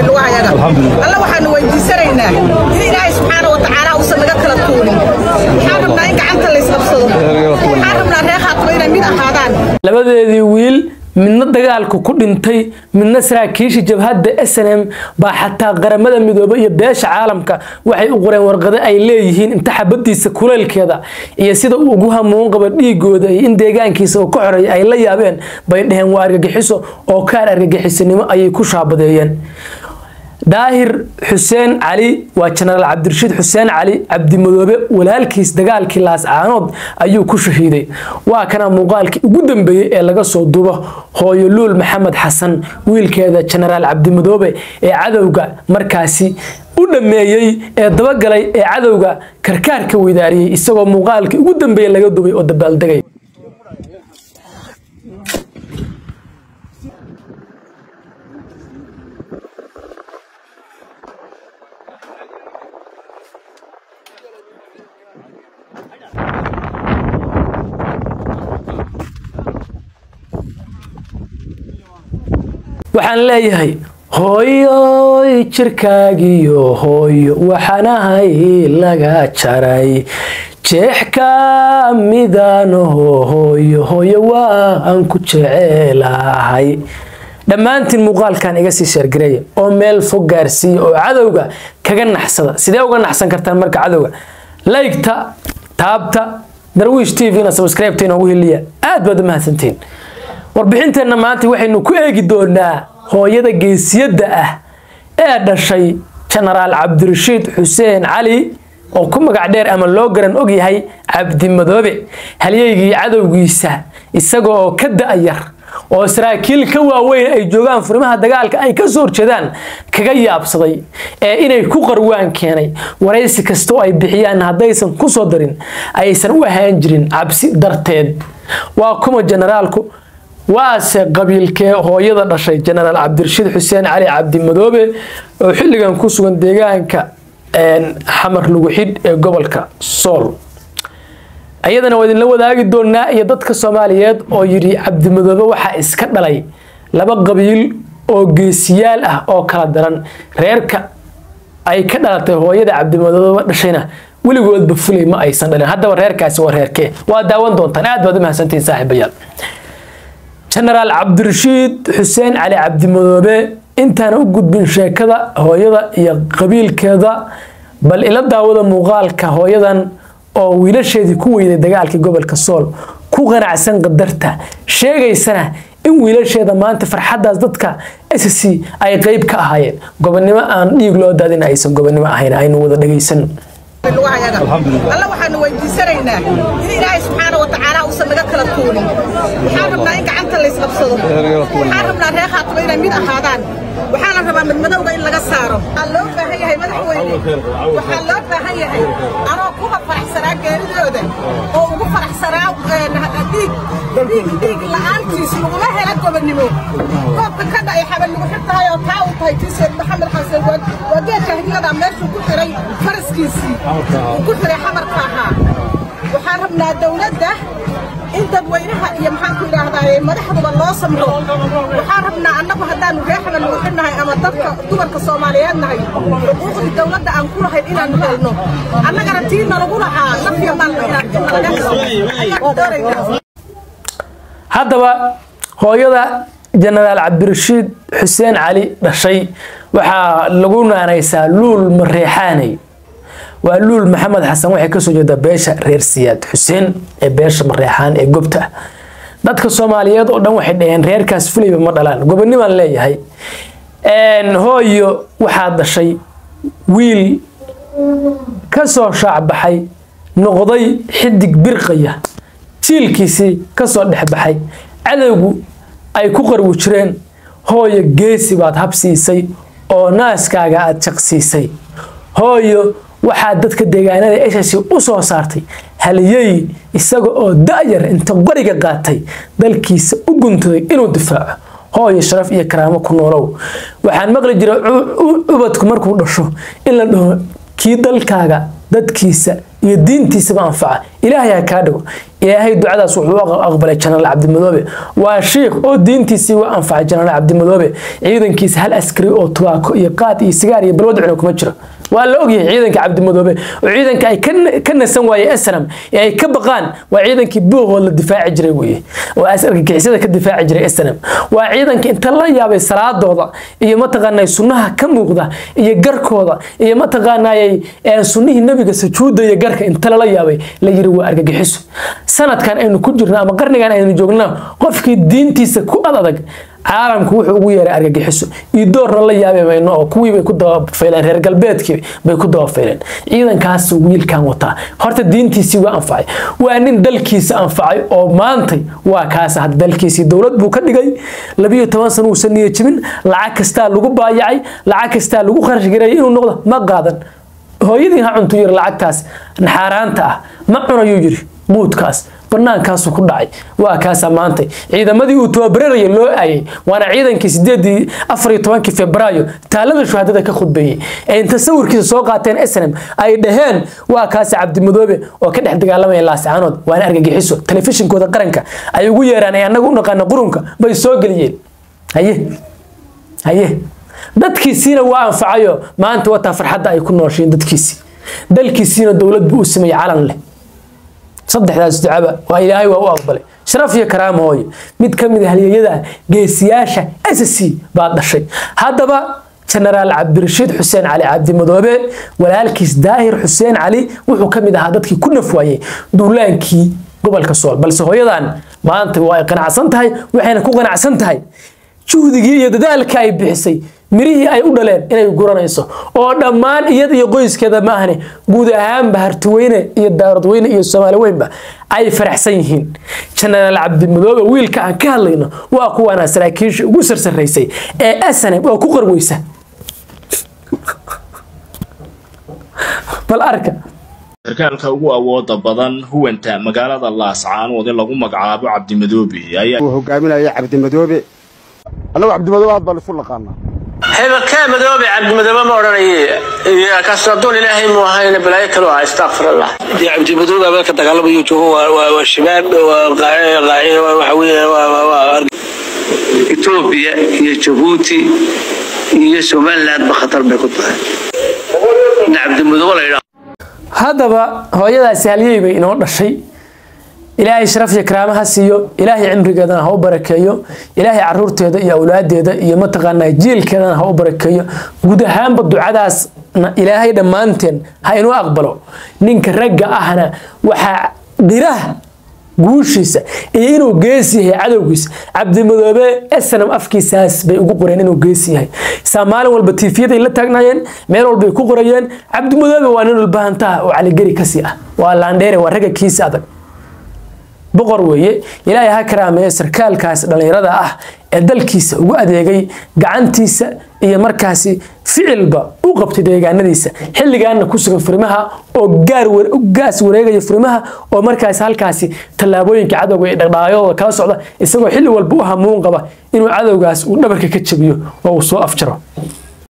lugahayaga alla waxaanu weydiisanaynaa in ilaahay subxaana wa tacaala uusan naga kala tuurin waxaan rabnaa in gacanta laysqabsado waxaan rabnaa reer khaatimo inay mid ahaadaan labadeedii wiil midna dagaalku ku dhintay midna saraakiisha jabhadda s n m baa xataa qaramada midoobay iyo beesha caalamka waxay u qoreen warqado ay leeyihiin inta xabadiisa kulaylkeeda iyo sida uu ugu hamuun qabo dhiigooda iyo in deegaankiisa uu ka xoreeya ay la yaabeen bay dheheen waa argagixiso oo kaar argagixisanimo ayay ku shaabadeeyeen daahir xuseen cali waa jenaraal cabdirashiid xuseen cali cabdimadoobe walaalkiis dagaalkii laascaanood ayuu ku shahiiday waa kana muuqaalkii ugu dambeeyey ee laga soo dubo hooyo luul maxamed xasan wiilkeeda jenaraal cabdimadoobe ee cadowga markaasi u dhameeyey ee dabagalay ee cadowga karkaarka weydaariyey isagoo muuqaalkii ugu dambeeyey laga dubay oo dabaaldegay waxaan leeyahay hooyoy jirkaagiyo hooyo waxaanahay laga jaray jeex ka midanaho hooyo hooyo waan ku jecelahay dhammaantiin muuqaalkan iga sii sheergareeya oo meel fog gaarsiiya oo cadowga kaga naxsada sidee uga naxsan kartaan marka cadowga laygta taabta darwiish t v na subscribe-ta inoogu heliya aad baad u mahadsantiin warbixinteenna maanta waxaynu ku eegi doonaa hooyada geesiyadda ah ee dhashay jenaraal cabdirashiid xuseen cali oo ku magac dheer ama loo garan ogyahay cabdimadoobe halyeygii cadowgiisa isaga oo ka da-yar oo saraakiil ka waaweyn ay joogaan furimaha dagaalka ay ka soo horjeedaan kaga yaabsaday ee inay ku qarwaan keenay waraysi kastoo ay bixiyaan haddaysan ku soo darin aysan u ahaan jirin cabsi darteed waa kuma jenaraalku waase qabiilkee hooyada dhashay jenaraal cabdirashiid xuseen cali cabdimadoobe oo xilligan ku sugan deegaanka xamar lugu xidh ee gobolka sool ayadana waa idinla wadaagi doonaa iyo dadka soomaaliyeed oo yidhi cabdimadoobe waxaa iska dhalay laba qabiil oo geesiyaal ah oo kala daran reerka ay ka dhalatay hooyada cabdimadoobe dhashayna weligoodba fulay ma aysan dhalin haddaba reerkaasi waa reerkee waa daawan doontaan aad baad u mahadsantihiin saaxiibayaal jenaraal cabdirashiid xuseen cali cabdimadoobe intaana u gudbin sheekada hooyada iyo qabiilkeeda bal ila daawada muuqaalka hooyadan oo wiilasheedii ku weyday dagaalkii gobolka sool ku qanacsan qadarta sheegaysana in wiilasheeda maanta farxaddaas dadka sc ay qeyb ka ahaayeen gobonnimo aan dhiig loo daadin aysan gobonnimo ahayn aynu wada dhagaysan lugahayaga alla waxaanu weydiisanaynaa in ilaahay subxaana wa tacaala uusan naga kala tuurin waxaan rabnaa in gacanta laysqabsado waxaan rabnaa reer khaatimo inay mid ahaadaan waxaa la rabaa madmadowga in laga saaro waxaa loo baahan yahay madaxweyne waxaa loo baahan yahay anoo kuwa faraxsanaa geeridooda oo ugu faraxsanaa dhiig dhiig dhiig la'aantiis laguma hela gobonnimo koobka ka dhacay xabal lagu xirtahay oo taa uu tahay tii seed maxamed xasan waa geedka higlada meeshuu ku xiray faraskiisii uu ku xiray xamarka ahaa waxaan rabnaa dowladda in dadweynaha iyo maxaanku idhaahdaa madaxduba loo samro waxaan rabnaa annagu haddaanu reexna nugu xidhnahay ama dadka dumarka soomaaliyeed nahay xuquuqdii dowladda aan ku lahayn inaanu helno annagana tii nalagu lahaa nafiya maalma inaan nalaga helo ayaan doonaynaa haddaba hooyada jenaraal cabdirashiid xuseen cali dhashay waxaa lagu naanaysaa luul mareexaaney waa luul maxamed xasan waxay kasoo jeedaa beesha reer siyaad xuseen ee beesha mareexaan ee gobta ah dadka soomaaliyeed oo dhan waxay dhaheen reerkaas fulayba ma dhalaan gobonimaan leeyahay hooyo waxaa dhashay wiil kasoo shaacbaxay noqday xidig birqaya jiilkiisii kasoo dhexbaxay cadowgu ay ku qarwi jireen hooyo geesi baad habsiisay oo naaskaaga aad jaqsiisay hooyo waxaa dadka deegaanada eshasi u soo saartay haliyey isaga oo da-yar inta qoriga qaatay dalkiisa u guntaday inuu difaaco hooyo sharaf iyo karaamo ku noolow waxaan maqli jiray ubadku markuu dhasho in la dhaho kii dalkaaga dadkiisa iyo diintiisaba anfaca ilaahay ha kaa dhigo ilaahay ducadaas wuxuu aqbalay janaal cabdimadoobe waa shiikh oo diintiisii waa anfacay janaal cabdimadoobe ciidankiisa hal askari oo tubaako iyo qaad iyo sigaar iyo balwad cuna kuma jiro waa la ogyahay ciidanka cabdimadoobe oo ciidanka ay ka nasan waayeen aslam ee ay ka baqaan waa ciidankii buuqood la difaaci jiray weye oo argagixisada ka difaaci jiray aslam waa ciidanka inta la yaabay salaadooda iyo mataqaanay sunnaha ka muuqda iyo garkooda iyo mataqaanayay sunnihii nabiga sujuudda iyo garka inta lala yaabay la yiri waa argagixiso sanadkan aynu ku jirno ama qarnigan aynu joogno qofkii diintiisa ku ad adag caalamku wuxuu ugu yeeray argagixiso iyo doorna la yaabi mayno oo kuwii bay ku dabafayleen reer galbeedkii bay ku dabafayleen ciidankaas wiilkan wataa horta diintiisii waa anfacay waa nin dalkiisa anfacay oo maantay waa kaas hadda dalkiisii dowlad buu ka dhigay labiyo toban sano uusan niya jibin lacag kastaa lagu baayacay lacag kastaa lagu kharash gareeyay inuu noqdo ma qaadan hooyadii ha cuntu yiri lacagtaas naxaaraanta ah ma cunayuu yiri quudkaas banaankaasuu ku dhacay waa kaasaa maantay ciidamadii uu tababararaya loo aayay waana ciidankii sideedii afar iyo tobankii febraayo taalada shuhadada ka khudbeeyey ee inta sawirkiisa soo qaateen snm ay dhaheen waa kaasi cabdimadoobe oo ka dhex dagaalamaya laascaanood waana argagixiso telefishinkooda qaranka ay ugu yeeraan ay annaga u naqaana qurunka bay soo geliyeen haye haye dadkiisiina waa anfacayo maanta wataa farxadda ay ku nooshiin dadkiisii dalkiisiina dowlad buu u sameeyey calan leh saddexdaas ducaba waa ilaahay waa u aqbalay sharaf iyo karaama hooye mid ka mid a halyeyada geesiyaasha sc baa dhashay haddaba jenaraal cabdirashiid xuseen cali cabdimadoobe walaalkiis daahir xuseen cali wuxuu ka mid ahaa dadkii ku nafwaayey duulaankii gobolka sool balse hooyadan maanta waa ay qanacsan tahay waxayna ku qanacsan tahay juhdigii iyo dadaalka ay bixisay mirihii ay u dhaleen inay guranayso oo dhammaan iyada iyo qoyskeeda maahane guud ahaanba hartiweyne iyo daaradweyne iyo soomaali weynba ay faraxsan yihiin jenaraal cabdimadoobe wiilka aan ka hadlayno waa kuwaana saraakiisha ugu sarsaraysay ee asanab oo ku qarweysa bal arka sarkaalka ugu awooda badan huwanta magaalada laascaanood ee lagu magacaabo cabdimadoobe ayaa uu hogaaminaya cabdimadoobe annagu cabdimadoobe aad baan isu naqaanaa hebelkaa madoobe cabdimadoobe ma odhanaye kastadoon ilaahay mu ahayna balaayo kaloo ah astaqfirallah dee cabdimadoobe abeelka dagaalamayo joogo waa shabaab waxa weeye etoobiya iyo jabuuti iyo somalilandba khatar bay ku tahay in cabdimadoobe la yidhaha haddaba hooyadaasi halyey bay inoo dhashay ilaahay sharaf iyo karaama ha siiyo ilaahay cimrigeedana ha u barakeeyo ilaahay caruurteeda iyo awlaadeeda iyo mataqaanaa jiilkeedana ha u barakeeyo guud ahaanba ducadaasna ilaahay dhammaanteen ha inuu aqbalo ninka ragga ahna waxaa dhiraha guushiisa iyo inuu gees yahay cadowgiisa cabdimadoobe snam afkiisaas bay ugu qoreen inuu gees yahay saa maalin walba tiifiyaday la taagnaayeen meel walbay ku qorayeen cabdimadoobe waa nin walbahantaha oo caligeri kasii ah waa laandheere waa ragga kiisa adag boqor weeye ilaahay ha karaameeyo sarkaalkaas dhallinyarada ah ee dalkiisa ugu adeegay gacantiisa iyo markaasi ficilba u qabtay deegaanadiisa xilligaana ku sugan furimaha oo gaas wareegaya furimaha oo markaasi halkaasi tallaabooyinka cadowga ee dhaqdhaqaayadooda kala socda isagoo xilli walba u hamuun qaba inuu cadowgaas uu dhabarka ka jabiyo oo uu soo afjaro